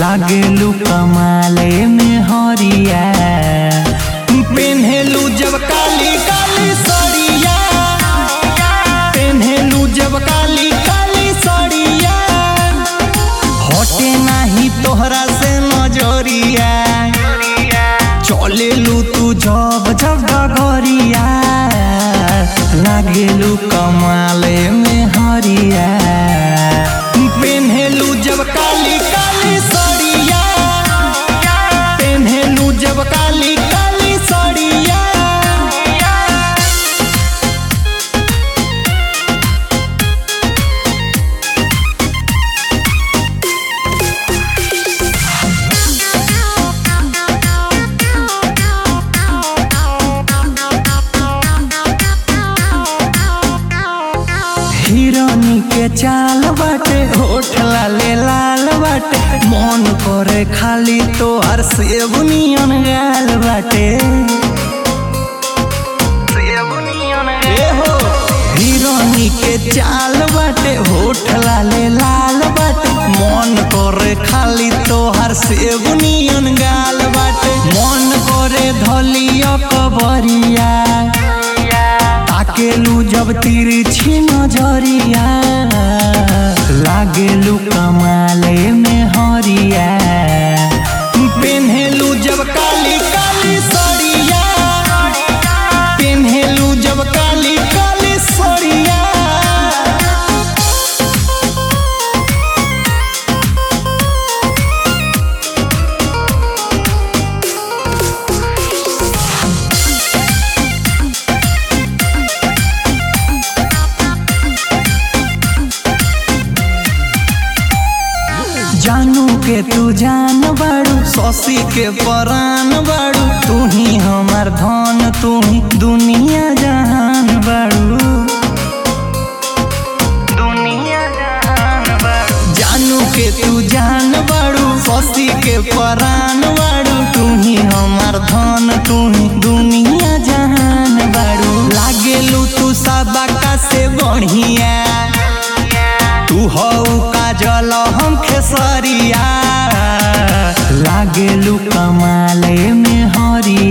लागेलू कमाले में हरिया पेन्हेलू जब काली काली सड़िया पेन्हेलू जब काली काली सड़िया हटे नाही तोहरा से नजरिया चलेलू तू जब जब डगरिया लागेलू कमाले में हरिया पेन्हेलू जब काली काली सड़िया पेन्हेलू जब काली काली सड़िया हिरोनी के चाल बाटे होठ लाले लाल बाटे मन करे खाली तोहर सेब नियन गाल बाटे ए हो हिरोनी के चाल बाटे होठ लाले लाल बाटे मन करे खाली तोहर सेब नियन गाल बाटे मन करे धलिया कबरिया ताकेलू जब तिरछी नजरिया लागेलू कमाले में हरिया पेन्हेलू जब काली काली सड़िया पेन्हेलू जब काली काली सड़िया जानू के तू जान बाड़ू शशि के परान बाड़ू तू ही हमार धन तू ही दुनिया जहान बाड़ू दुनिया जहान बाड़ू जानू के तू जान बाड़ू शशि के परान बाड़ू तू ही हमार धन तू ही दुनिया जहान बाड़ू लागेलू तू सबका से बढ़िया तू हऊ काजल हम खेसरिया लागेलू कमाले में हरिया